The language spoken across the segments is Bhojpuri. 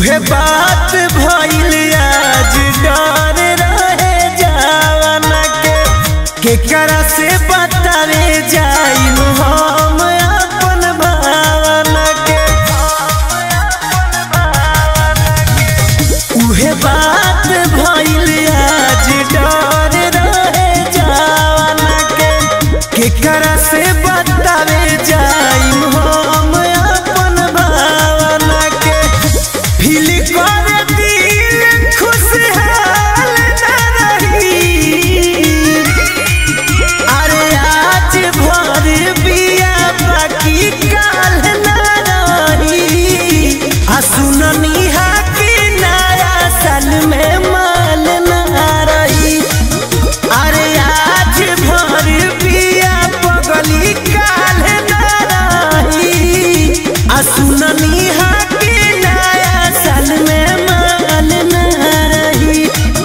उहे बात भइल आज डर रहे जावना के केकरा से बतावे जाइम हम अपन भावना के उहे बात भइल आज डर रहे जावना के केकरा से बतावे जाइम हम अपन भावना के फील कर दिल खुशहाल न रही अरे आज भर बिया बाकी काल न रही आ सुननी हा कि नया साल में माल न रही अरे आज भर बिया पगली काल न रही आ सुननी हा कि नया साल में माल न रही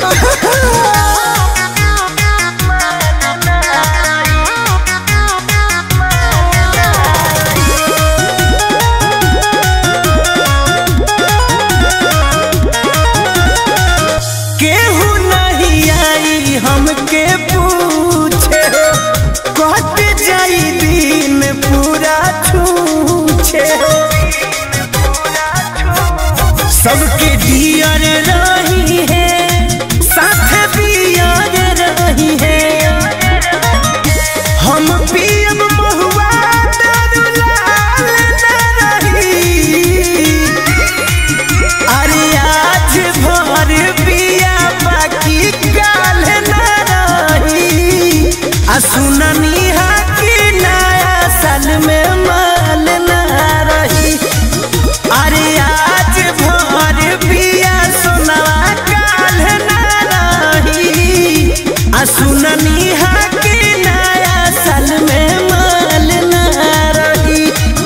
केहू नहीं आई हमके पूछे कट जाई दिन पूरा छूछे सबके दियर रही है साथ दियर रही है हम पियब महुआ दारू लाल न रही अरे आज भर बिया बाकी काल न रही आ सुननी हा कि नया साल में माल न रही अरे आज भर बिया सोनवा काल न रही आ सुननी हा कि नया साल में माल न रही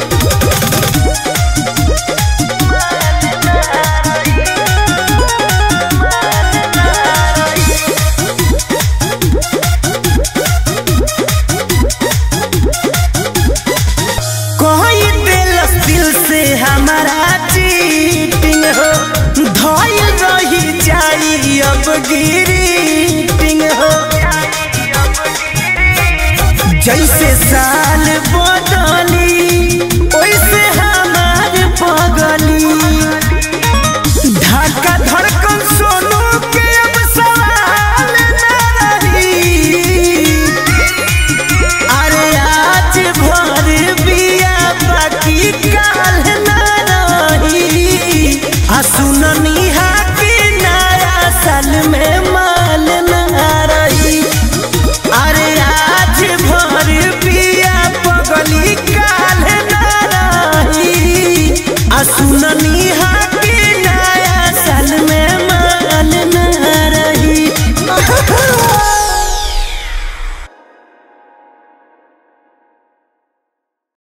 कोई दिल दिल से हमारा चीटिंग हो धोइल रही जाई अब गिरीटिंग हो जैसे साल बदली वैसे हमार पगली धड़का धड़कन सोनू के अब सवाल न रही अरे आज भर बिया बाकी काल न रही आ सुननी हा कि नया साल में माल न रही अरे आज भर बिया पगली काल न रही आ सुननी हा